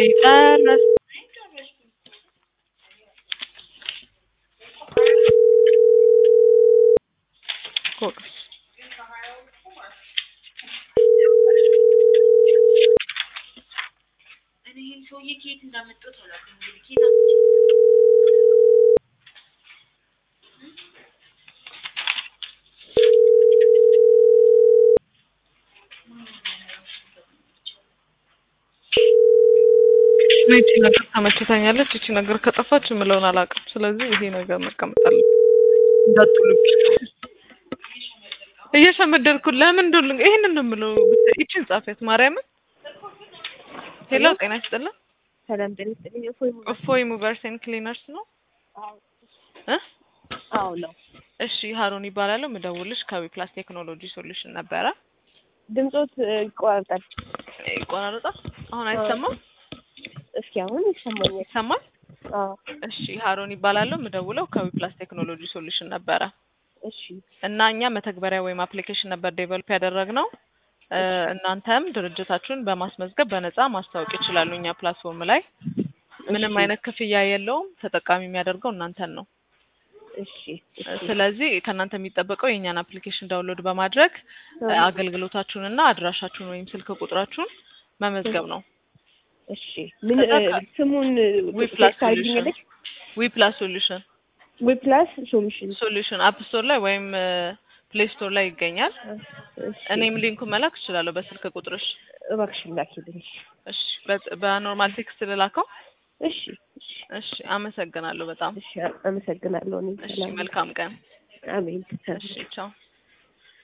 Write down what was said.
ጨረስ ጎበዝ እኔ ይሄን ሰውዬ ከየት እንዳመጣሁት አላውቅም። እንግዲህ ከየት አምጥቼ ይቺ ነገር ተመችታኛለች። ይቺ ነገር ከጠፋች የምለውን አላውቅም። ስለዚህ ይሄ ነገር መቀመጥ አለበት። እንዳትሉብኝ እየሸመደድኩ ለምን እንደሆነ ይሄንን ነው የምለው። ብታይ ይቺን ጻፊያት ማርያምን። ሄሎ ጤና ይስጥልን። ሰላም ጤና ይስጥልኝ። እፎይ ሙሉ እፎይ ሙቨርስ ኤንድ ክሊነርስ ነው እ አዎ ነው። እሺ ሀሩን ይባላለሁ። ምደውልሽ ከዊፕላስ ቴክኖሎጂ ሶሉሽን ነበረ። ድምፆት እ, ይቆራርጣል። ይቆራረጣል። አሁን አይሰማም? እስኪ አሁን ይሰማኛል። ይሰማል? አዎ እሺ ሀሩን ይባላለሁ። ምደውለው ከዊፕላስ ቴክኖሎጂ ሶሉሽን ነበረ እሺ እና እኛ መተግበሪያ ወይም አፕሊኬሽን ነበር ዴቨሎፕ ያደረግነው። እ፣ እናንተም ድርጅታችሁን በማስመዝገብ በነፃ ማስታወቅ ይችላሉ እኛ ፕላትፎርም ላይ ምንም እሺ። አይነት ክፍያ የለውም። ተጠቃሚ የሚያደርገው እናንተን ነው። እሺ እሺ ስለዚህ ከእናንተ የሚጠበቀው የእኛን አፕሊኬሽን ዳውንሎድ በማድረግ እ፣ አዎ። አገልግሎታችሁንና አድራሻችሁን ወይም ስልክ ቁጥራችሁን መመዝገብ ነው። እሺ ምን ከዛ እ, ከ- ስሙን ዊፕላስ ቴክስት አድርጊልኝ። ዊፕላስ ሶሉሽን ዊፕላስ ሶሉሽን ሶሉሽን አፕ ስቶር ላይ ወይም ፕሌይ ስቶር ላይ ይገኛል። እሺ እኔም ሊንኩን መላክ እችላለሁ በስልክ ቁጥርሽ። እባክሽን ላኪልኝ። እሺ በ- በኖርማል ቴክስት ልላከው። እሺ እሺ እሺ አመሰግናለሁ በጣም። እሺ አመሰግናለሁ። እኔ እሺ ሰላም መልካም ቀን። አሜን። እሺ ቻው።